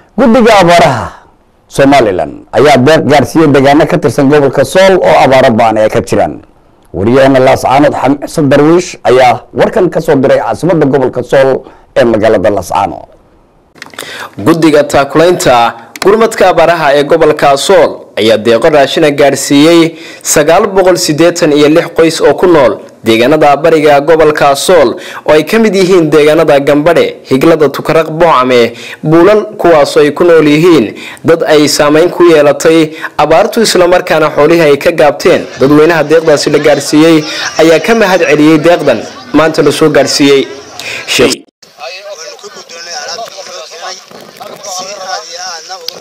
guddiga abaaraha somalilan ayaa deeq gaarsiiyey deegaano ka tirsan gobolka sool oo abaaro baan ay ka jiraan wariyaheena laascaanood xamsan darwiish ayaa warkan ka soo diray caasimadda gobolka sool ee magaalada laascaano guddiga taakulaynta gurmadka abaaraha ee gobolka sool ayaa deeqo raashina gaadhsiiyey sagaal boqol siddeetan iyo lix qoys oo ku nool deegaanada bariga gobolka sool oo ay ka mid yihiin deegaanada gambadhe higlada tukaraq boocame buulal kuwaasoo ay ku nool yihiin dad ay saameyn ku yeelatay abaartu islamarkaana xoolihii ay ka gaabteen dadweynaha deeqdaasi la gaadhsiiyey ayaa ka mahad celiyey deeqdan maanta la soo gaadhsiiyey waynu ka guddoonnay alaabtii loo keenay si aad iyo aadna ugu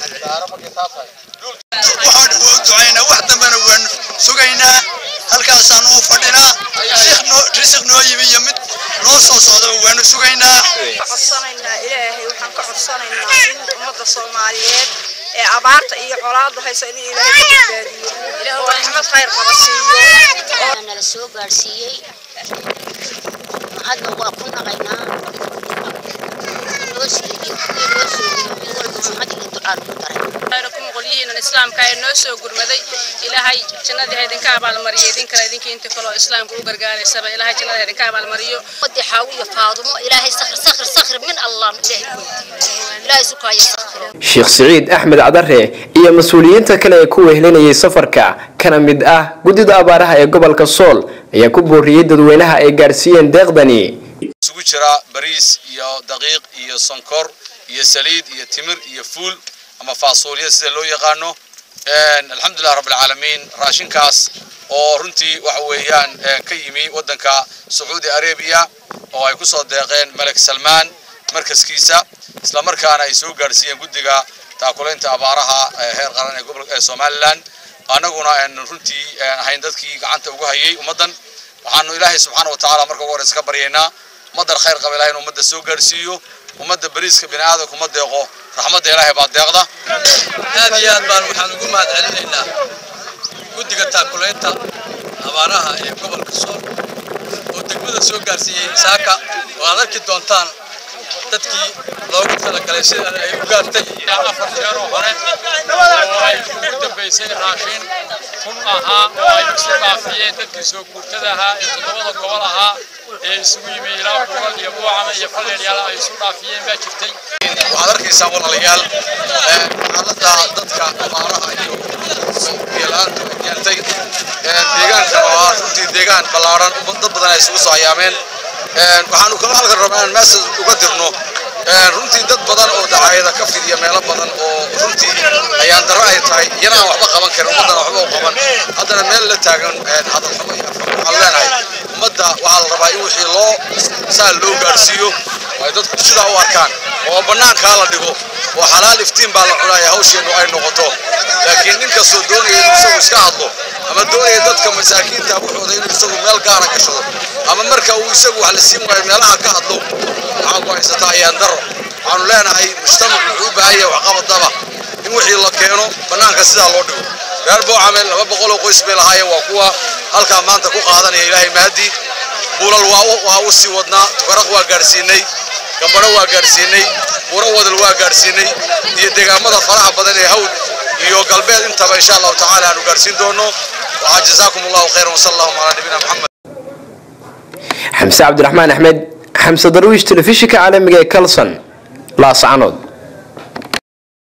waxaan ugu ducaynaa wax dambena waan sugaynaa halkaasaan u fadhinaa risiq noo yimi iyo mid noo soo socdaba waanu sugaynaa codsanaynaa ilaahay waxaan ka codsanaynaa in ummadda soomaaliyeed ee abaarta iyo colaadu haysa in ilaahay ka badbaadiyo oo raxmad khayr qaba siiyo nala soo gaadhsiiyey hadda waa ku naqaynaa noo siiyey noo soo mid walba maxad iyo ducaan ku daray ku muqulyihiinan islaamka ee noo soo gurmaday ilaahay jannadii ha idinka abaalmariyo idinkale idinkii inta kaloo islaamka u gargaaraysaba ilaahay jannada ha idinka abaalmariyo wadii xaawiyo faadumo ilaahay sakhir sakhir sakhir min allah ilaahay ku weydiiyo ilaahay sukaayo sakhir sheekh siciid axmed cadare iyo mas-uuliyiinta kale ee ku wehelinayay safarka kana mid ah guddida abaaraha ee gobolka sool ayaa ku booriyey dadweynaha ay gaadhsiiyeen deeqdani isugu jira bariis iyo daqiiq iyo sonkor iyo saliid iyo timir iyo fuul ama faasuulya sida loo yaqaano alxamdulilah rabbilcaalamiin raashinkaas oo runtii waxa weeyaan ka yimi waddanka sacuudi arabiya oo ay ku soo deeqeen malek salmaan markaskiisa isla markaana ay soo gaadhsiiyeen guddiga taakulaynta abaaraha heer qaran ee gobolka ee somalilan annaguna runtii ahayn dadkii gacanta ugu hayay ummaddan waxaanu ilaahay subxaana watacaala marka ugu horeysa ka baryaynaa ummaddan khayr qaba ilahay in ummadda soo gaadhsiiyo ummadda bariiska bini aadamka uma deeqo raxmadda ilaahay baa deeqda aad iyo aad baan waxaan ugu mahad celinaynaa guddiga taakulaynta abaaraha ee gobolka sool oo degmada soo gaarsiiyey saaka oo aad arki doontaan dadkii loogu talagalay sida ay u gaartay afar jeeroo hore oo ay ugu dambaysay raashin kun ahaa oo ay isu dhaafiyeen dadkii soo guurtada ahaa ee toddobada gobol ahaa ee isugu yimi ilaa buugal iyo buucama iyo falleelyaal ay isu dhaafiyeen baa jirtay waxaad arkaysaa walaalayaal xaaladda dadka abaaraha iyo biyo-la-aanta ay keentay deegaankan oo ah runtii deegaan ballaaran dad badan ay isugu soo hayaameen waxaanu kala halkan rabnaa inaan meesha uga dirno runtii dad badan oo dacaayada ka fidiya meelo badan oo runtii ayaan darro ay tahay iyana aan waxba qaban karin ummaddana waxba u qaban haddana meel la taagan hadalxumo iyo afar waxaan leenahay ummadda waxaa la rabaa in wixii loo saa loo gaadhsiiyo ay dadku sidaa u arkaan oo bannaankaa la dhigo oo xalaal iftiin baa la cunaya hawsheennu ay noqoto laakiin nin kastoo doonaya inuu isagu iska hadlo ama doonaya dadka masaakiinta wuxuuda inuu isagu meel gaara gashado ama marka uu isagu wax la siin waayo meelaha ka hadlo waxaa ku haysataa ayaan daro waxaanu leenahay mujtamac wuxuu u baahan yahay waxqabadaba in wixii la keeno bannaanka sidaa loo dhigo reer boocamel laba boqol oo qoys bay lahaayeen waa kuwa halkaa maanta ku qaadanaya ilaahay mahadii buulal waa u sii wadnaa tukaraq waa gaadhsiinay gambadho waa gaadhsiinay buuro wadal waa gaadhsiinay iyo deegaamada faraha badan ee hawl iyo galbeed intaba insha allahu tacaala aanu gaadhsiin doono waxaa jazaakum allahu khayran wasala allahuma calaa nabiyina maxamed xamse cabdiraxmaan axmed xamse darwiish telefishinka caalamiga ee kalson laascanood